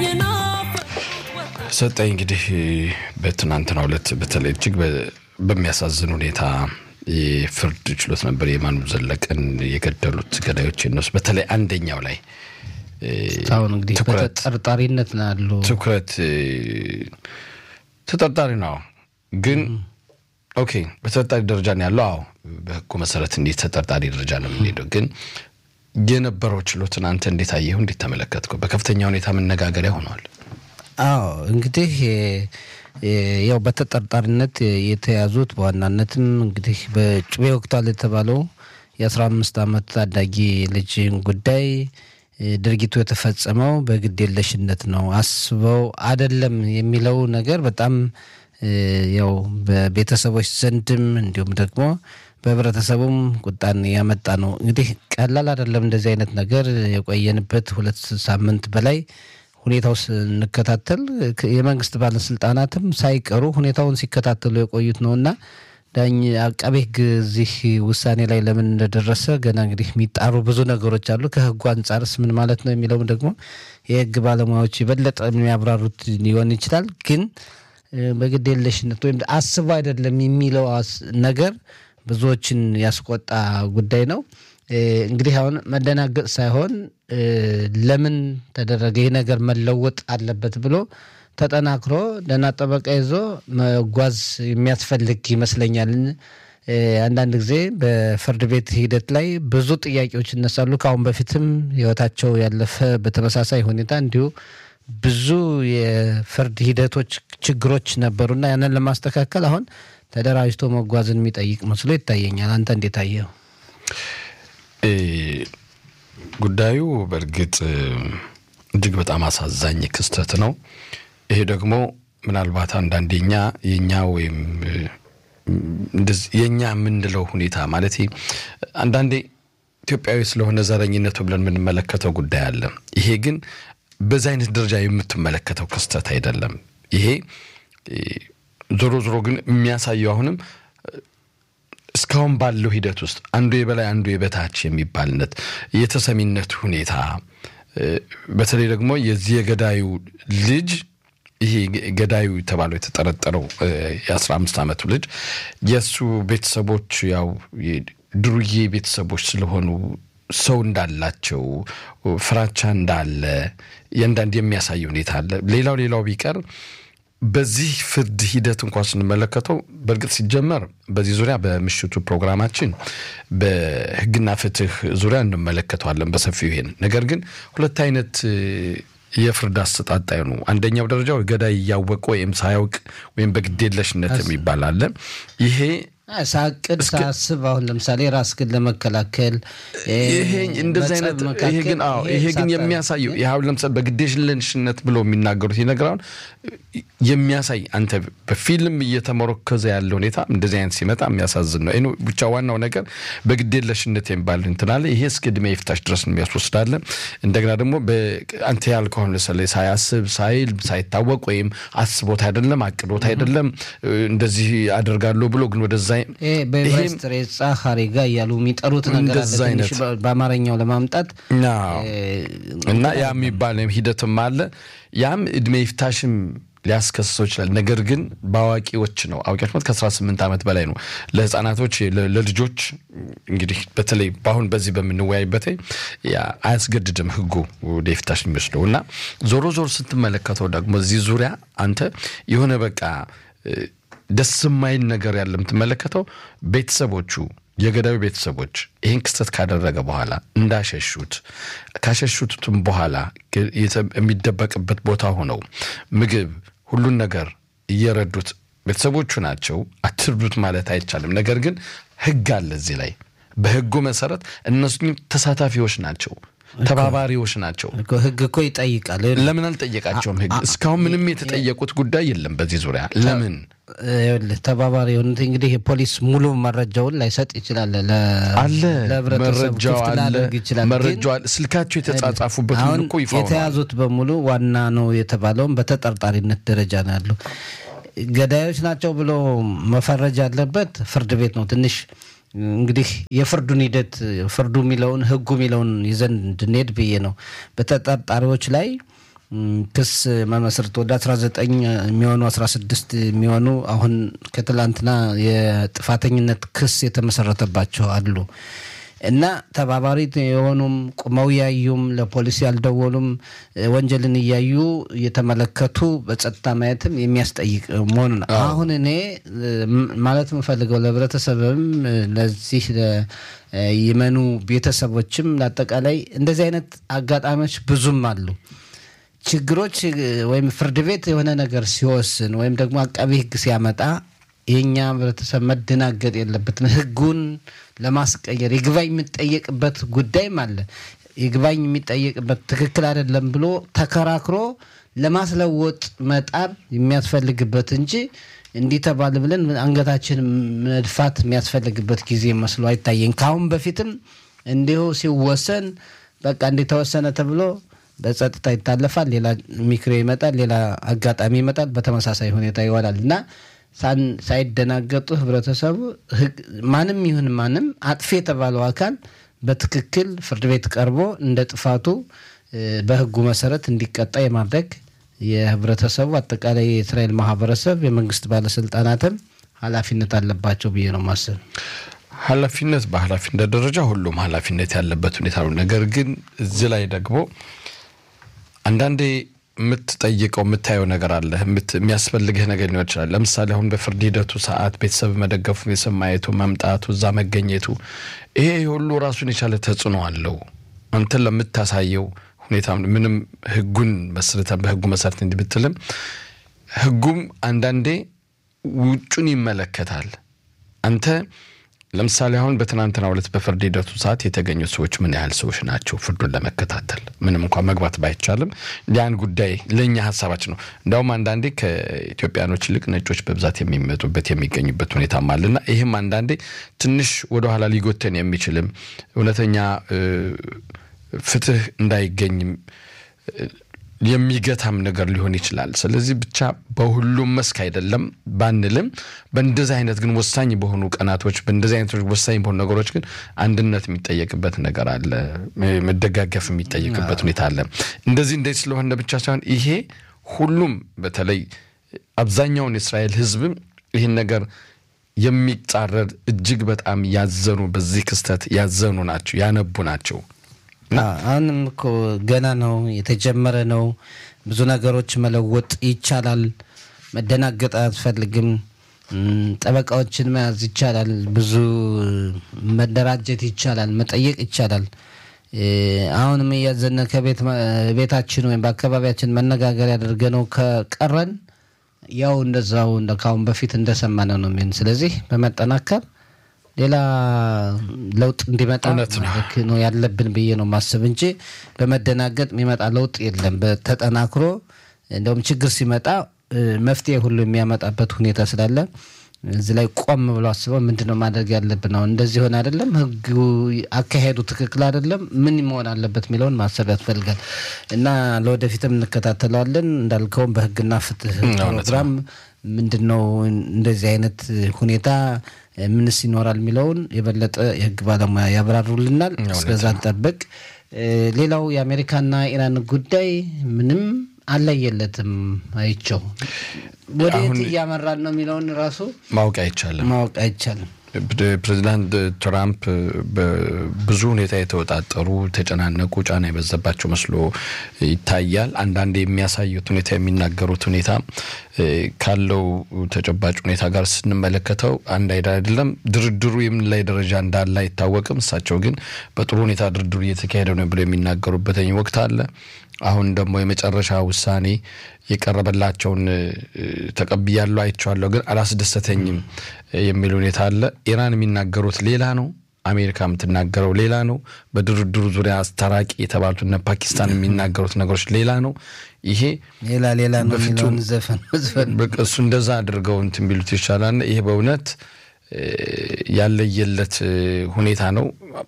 ሰጠኝ እንግዲህ በትናንትናው ዕለት በተለይ እጅግ በሚያሳዝን ሁኔታ የፍርድ ችሎት ነበር የማኑ ዘለቀን የገደሉት ገዳዮች እነሱ በተለይ አንደኛው ላይ አሁን እንግዲህ በተጠርጣሪነት ነው ያሉ ትኩረት ተጠርጣሪ ነው ግን ኦኬ በተጠርጣሪ ደረጃ ነው ያለው አዎ በህጉ መሰረት እንዴት ተጠርጣሪ ደረጃ ነው የምንሄደው ግን የነበረው ችሎትን አንተ እንዴት አየሁ እንዴት ተመለከትከው በከፍተኛ ሁኔታ መነጋገሪያ ሆነዋል አዎ እንግዲህ ያው በተጠርጣሪነት የተያዙት በዋናነትም እንግዲህ በጩቤ ወቅቷል የተባለው የአስራ አምስት ዓመት ታዳጊ ልጅን ጉዳይ ድርጊቱ የተፈጸመው በግዴለሽነት ነው አስበው አደለም የሚለው ነገር በጣም ያው በቤተሰቦች ዘንድም እንዲሁም ደግሞ በህብረተሰቡም ቁጣን ያመጣ ነው። እንግዲህ ቀላል አይደለም እንደዚህ አይነት ነገር የቆየንበት ሁለት ሳምንት በላይ ሁኔታው ስንከታተል የመንግስት ባለስልጣናትም ሳይቀሩ ሁኔታውን ሲከታተሉ የቆዩት ነው እና ዳኝ አቃቤ ሕግ እዚህ ውሳኔ ላይ ለምን እንደደረሰ ገና እንግዲህ የሚጣሩ ብዙ ነገሮች አሉ። ከህጉ አንጻርስ ምን ማለት ነው የሚለውም ደግሞ የህግ ባለሙያዎች የበለጠ የሚያብራሩት ሊሆን ይችላል። ግን በግዴለሽነት ወይም አስቡ አይደለም የሚለው ነገር ብዙዎችን ያስቆጣ ጉዳይ ነው። እንግዲህ አሁን መደናገጥ ሳይሆን ለምን ተደረገ ይህ ነገር መለወጥ አለበት ብሎ ተጠናክሮ ደህና ጠበቃ ይዞ መጓዝ የሚያስፈልግ ይመስለኛል። አንዳንድ ጊዜ በፍርድ ቤት ሂደት ላይ ብዙ ጥያቄዎች ይነሳሉ። ከአሁን በፊትም ህይወታቸው ያለፈ በተመሳሳይ ሁኔታ እንዲሁ ብዙ የፍርድ ሂደቶች ችግሮች ነበሩና ያንን ለማስተካከል አሁን ተደራጅቶ መጓዝን የሚጠይቅ መስሎ ይታየኛል። አንተ እንዴት አየው? ጉዳዩ በእርግጥ እጅግ በጣም አሳዛኝ ክስተት ነው። ይሄ ደግሞ ምናልባት አንዳንዴኛ የኛ ወይም የኛ የምንለው ሁኔታ ማለት አንዳንዴ ኢትዮጵያዊ ስለሆነ ዘረኝነቱ ብለን የምንመለከተው ጉዳይ አለ። ይሄ ግን በዚህ አይነት ደረጃ የምትመለከተው ክስተት አይደለም። ይሄ ዞሮ ዞሮ ግን የሚያሳየው አሁንም እስካሁን ባለው ሂደት ውስጥ አንዱ የበላይ አንዱ የበታች የሚባልነት የተሰሚነት ሁኔታ በተለይ ደግሞ የዚህ የገዳዩ ልጅ ይሄ ገዳዩ የተባለው የተጠረጠረው የአስራ አምስት ዓመቱ ልጅ የእሱ ቤተሰቦች ያው ድሩዬ ቤተሰቦች ስለሆኑ ሰው እንዳላቸው ፍራቻ እንዳለ የአንዳንድ የሚያሳይ ሁኔታ አለ። ሌላው ሌላው ቢቀር በዚህ ፍርድ ሂደት እንኳን ስንመለከተው በእርግጥ ሲጀመር በዚህ ዙሪያ በምሽቱ ፕሮግራማችን በሕግና ፍትህ ዙሪያ እንመለከተዋለን በሰፊው ይሄን። ነገር ግን ሁለት አይነት የፍርድ አሰጣጥ ነው። አንደኛው ደረጃው ገዳይ እያወቀ ወይም ሳያውቅ ወይም በግዴለሽነት የሚባል አለ። ይሄ ሳቅድ ሳስብ አሁን ለምሳሌ ራስህን ለመከላከል ይሄ እንደዚህ አይነት ይሄ ግን አዎ ይሄ ግን የሚያሳየው ይህ አሁን ለምሳሌ በግዴለሽነት ብሎ የሚናገሩት ይህ ነገር አሁን የሚያሳይ አንተ በፊልም እየተመረከዘ ያለ ሁኔታ እንደዚህ አይነት ሲመጣ የሚያሳዝን ነው። ብቻ ዋናው ነገር በግዴለሽነት የሚባል እንትን አለ። ይሄ እስከ ዕድሜ ይፍታሽ ድረስ የሚያስወስዳለ። እንደገና ደግሞ አንተ ያልከው ለምሳሌ ሳያስብ ሳይል ሳይታወቅ ወይም አስቦት አይደለም አቅዶት አይደለም እንደዚህ አደርጋለሁ ብሎ ግን ወደዛ በኤቨሬስት ሬሳ ሀሪጋ እያሉ የሚጠሩት ነገር አለ። ትንሽ በአማርኛው ለማምጣት እና ያ የሚባል ሂደትም አለ። ያም እድሜ ይፍታሽም ሊያስከስሰው ይችላል። ነገር ግን በአዋቂዎች ነው አዋቂዎች ማለት ከ18 ዓመት በላይ ነው። ለህፃናቶች ለልጆች እንግዲህ በተለይ በአሁን በዚህ በምንወያይበት አያስገድድም ህጉ ወደ ይፍታሽ የሚወስደው እና ዞሮ ዞሮ ስትመለከተው ደግሞ እዚህ ዙሪያ አንተ የሆነ በቃ ደስ የማይል ነገር ያለ የምትመለከተው ቤተሰቦቹ የገዳዩ ቤተሰቦች ይህን ክስተት ካደረገ በኋላ እንዳሸሹት ካሸሹትም በኋላ የሚደበቅበት ቦታ ሆነው ምግብ ሁሉን ነገር እየረዱት ቤተሰቦቹ ናቸው። አትርዱት ማለት አይቻልም። ነገር ግን ህግ አለ እዚህ ላይ በህጉ መሰረት እነሱ ተሳታፊዎች ናቸው፣ ተባባሪዎች ናቸው። ህግ እኮ ይጠይቃል። ለምን አልጠየቃቸውም? ህግ እስካሁን ምንም የተጠየቁት ጉዳይ የለም በዚህ ዙሪያ ለምን ተባባሪ የሆኑት እንግዲህ የፖሊስ ሙሉ መረጃውን ላይሰጥ ይችላል። አለ ለህብረተሰቡ መረጃው ክፍት አለ ላደርግ ይችላል። መረጃው አለ ስልካቸው የተጻጻፉበት ሁሉ አሁን እኮ ይፋ ሆኗል። የተያዙት በሙሉ ዋና ነው የተባለውም በተጠርጣሪነት ደረጃ ነው ያሉ። ገዳዮች ናቸው ብሎ መፈረጅ ያለበት ፍርድ ቤት ነው። ትንሽ እንግዲህ የፍርዱን ሂደት ፍርዱ የሚለውን ህጉ የሚለውን ይዘን እንድንሄድ ብዬ ነው። በተጠርጣሪዎች ላይ ክስ መመስረት ወደ 19 የሚሆኑ 16 የሚሆኑ አሁን ከትላንትና የጥፋተኝነት ክስ የተመሰረተባቸው አሉ እና ተባባሪ የሆኑም ቁመው እያዩም ለፖሊስ ያልደወሉም ወንጀልን እያዩ እየተመለከቱ በጸጥታ ማየትም የሚያስጠይቅ መሆኑ ነው። አሁን እኔ ማለት የምፈልገው ለህብረተሰብም ለዚህ ይመኑ ቤተሰቦችም ለአጠቃላይ እንደዚህ አይነት አጋጣሚዎች ብዙም አሉ። ችግሮች ወይም ፍርድ ቤት የሆነ ነገር ሲወስን ወይም ደግሞ አቃቢ ህግ ሲያመጣ የእኛ ህብረተሰብ መደናገጥ የለበትም። ህጉን ለማስቀየር ይግባኝ የሚጠየቅበት ጉዳይም አለ። ይግባኝ የሚጠየቅበት ትክክል አይደለም ብሎ ተከራክሮ ለማስለወጥ መጣር የሚያስፈልግበት እንጂ እንዲህ ተባለ ብለን አንገታችን መድፋት የሚያስፈልግበት ጊዜ መስሎ አይታየኝ። ከአሁን በፊትም እንዲሁ ሲወሰን በቃ እንዲህ ተወሰነ ተብሎ በጸጥታ ይታለፋል። ሌላ ሚክሮ ይመጣል፣ ሌላ አጋጣሚ ይመጣል፣ በተመሳሳይ ሁኔታ ይሆናል እና ሳይደናገጡ ህብረተሰቡ ማንም ይሁን ማንም አጥፊ የተባለው አካል በትክክል ፍርድ ቤት ቀርቦ እንደ ጥፋቱ በህጉ መሰረት እንዲቀጣ የማድረግ የህብረተሰቡ አጠቃላይ የእስራኤል ማህበረሰብ የመንግስት ባለስልጣናትም ኃላፊነት አለባቸው ብዬ ነው ማሰብ። ኃላፊነት በኃላፊነት ደረጃ ሁሉም ኃላፊነት ያለበት ሁኔታ ነው። ነገር ግን እዚህ ላይ ደግሞ አንዳንዴ የምትጠይቀው የምታየው ነገር አለ፣ የሚያስፈልግህ ነገር ሊሆን ይችላል። ለምሳሌ አሁን በፍርድ ሂደቱ ሰዓት ቤተሰብ መደገፉ፣ ቤተሰብ ማየቱ፣ መምጣቱ፣ እዛ መገኘቱ ይሄ ሁሉ ራሱን የቻለ ተጽዕኖ አለው። አንተን ለምታሳየው ሁኔታ ምንም ህጉን መስርተን በህጉ መሰረት እንዲህ ብትልም ህጉም አንዳንዴ ውጩን ይመለከታል። አንተ ለምሳሌ አሁን በትናንትናው ዕለት በፍርድ ሂደቱ ሰዓት የተገኙት ሰዎች ምን ያህል ሰዎች ናቸው? ፍርዱን ለመከታተል ምንም እንኳን መግባት ባይቻልም ያን ጉዳይ ለእኛ ሀሳባችን ነው። እንዲያውም አንዳንዴ ከኢትዮጵያኖች ይልቅ ነጮች በብዛት የሚመጡበት የሚገኙበት ሁኔታም አለና ይህም አንዳንዴ ትንሽ ወደኋላ ሊጎተን የሚችልም እውነተኛ ፍትህ እንዳይገኝም የሚገታም ነገር ሊሆን ይችላል። ስለዚህ ብቻ በሁሉም መስክ አይደለም ባንልም፣ በእንደዚህ አይነት ግን ወሳኝ በሆኑ ቀናቶች፣ በእንደዚህ አይነት ወሳኝ በሆኑ ነገሮች ግን አንድነት የሚጠየቅበት ነገር አለ፣ መደጋገፍ የሚጠየቅበት ሁኔታ አለ። እንደዚህ እንደዚህ ስለሆነ ብቻ ሳይሆን ይሄ ሁሉም በተለይ አብዛኛውን የእስራኤል ሕዝብም ይህን ነገር የሚጻረር እጅግ በጣም ያዘኑ በዚህ ክስተት ያዘኑ ናቸው፣ ያነቡ ናቸው። አሁንም እኮ ገና ነው፣ የተጀመረ ነው። ብዙ ነገሮች መለወጥ ይቻላል። መደናገጥ አያስፈልግም። ጠበቃዎችን መያዝ ይቻላል። ብዙ መደራጀት ይቻላል። መጠየቅ ይቻላል። አሁንም እያዘነ ከቤት ቤታችን ወይም በአካባቢያችን መነጋገር ያደርገ ነው ከቀረን ያው እንደዛው እንደ ካሁን በፊት እንደሰማነ ነው የሚሆን። ስለዚህ በመጠናከር ሌላ ለውጥ እንዲመጣ ነው ያለብን ብዬ ነው ማስብ እንጂ በመደናገጥ የሚመጣ ለውጥ የለም። በተጠናክሮ እንደውም ችግር ሲመጣ መፍትሄ ሁሉ የሚያመጣበት ሁኔታ ስላለ እዚህ ላይ ቆም ብሎ አስበው ምንድን ነው ማድረግ ያለብን? አሁን እንደዚህ ሆን አይደለም፣ ህጉ አካሄዱ ትክክል አይደለም፣ ምን መሆን አለበት የሚለውን ማሰብ ያስፈልጋል እና ለወደፊትም እንከታተለዋለን። እንዳልከውም በህግና ፍትህ ፕሮግራም ምንድን ነው እንደዚህ አይነት ሁኔታ ምንስ ይኖራል የሚለውን የበለጠ የህግ ባለሙያ ያብራሩልናል። እስከዛ እንጠብቅ። ሌላው የአሜሪካና ኢራን ጉዳይ ምንም አለየለትም። አይቸው ወዴት እያመራን ነው የሚለውን ራሱ ማወቅ አይቻልም ማወቅ አይቻልም። ፕሬዚዳንት ትራምፕ በብዙ ሁኔታ የተወጣጠሩ የተጨናነቁ ጫና የበዛባቸው መስሎ ይታያል። አንዳንድ የሚያሳዩት ሁኔታ የሚናገሩት ሁኔታ ካለው ተጨባጭ ሁኔታ ጋር ስንመለከተው አንድ አይደለም። ድርድሩ የምን ላይ ደረጃ እንዳለ አይታወቅም። እሳቸው ግን በጥሩ ሁኔታ ድርድሩ እየተካሄደ ነው ብሎ የሚናገሩበት ወቅት አለ። አሁን ደግሞ የመጨረሻ ውሳኔ የቀረበላቸውን ተቀብያለሁ፣ አይቼዋለሁ፣ ግን አላስደሰተኝም የሚል ሁኔታ አለ። ኢራን የሚናገሩት ሌላ ነው። አሜሪካ የምትናገረው ሌላ ነው። በድርድሩ ዙሪያ አስታራቂ የተባሉት እነ ፓኪስታን የሚናገሩት ነገሮች ሌላ ነው። ይሄ ሌላ ሌላ ነው የሚለውን ዘፈን እሱ እንደዛ አድርገው እንትን ቢሉት ይሻላል። ይሄ በእውነት ያለየለት ሁኔታ ነው።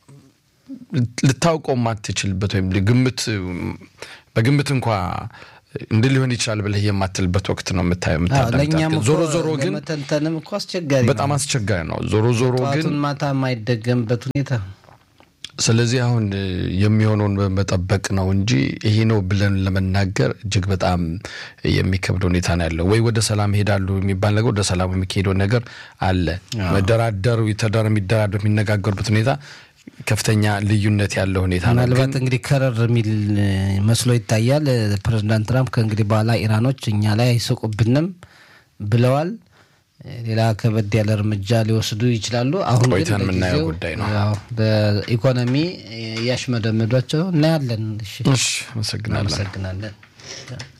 ልታውቀው ማትችልበት ወይም ግምት በግምት እንኳ እንዲህ ሊሆን ይችላል ብለህ የማትልበት ወቅት ነው የምታዳምጣት። ዞሮ ዞሮ ግን መተንተንም እኮ አስቸጋሪ በጣም አስቸጋሪ ነው። ዞሮ ዞሮ ግን ማታ የማይደገምበት ሁኔታ ስለዚህ አሁን የሚሆነውን መጠበቅ ነው እንጂ ይሄ ነው ብለን ለመናገር እጅግ በጣም የሚከብድ ሁኔታ ነው ያለው። ወይ ወደ ሰላም ይሄዳሉ የሚባል ነገር ወደ ሰላም የሚካሄደው ነገር አለ። መደራደሩ የተደረ የሚደራደሩ የሚነጋገሩበት ሁኔታ ከፍተኛ ልዩነት ያለው ሁኔታ ነው። ምናልባት እንግዲህ ከረር የሚል መስሎ ይታያል። ፕሬዚዳንት ትራምፕ ከእንግዲህ በኋላ ኢራኖች እኛ ላይ አይስቁብንም ብለዋል። ሌላ ከበድ ያለ እርምጃ ሊወስዱ ይችላሉ። አሁን ቆይተን የምናየው ጉዳይ ነው። በኢኮኖሚ እያሽመደመዷቸው እናያለን። እሺ፣ አመሰግናለን። እናመሰግናለን።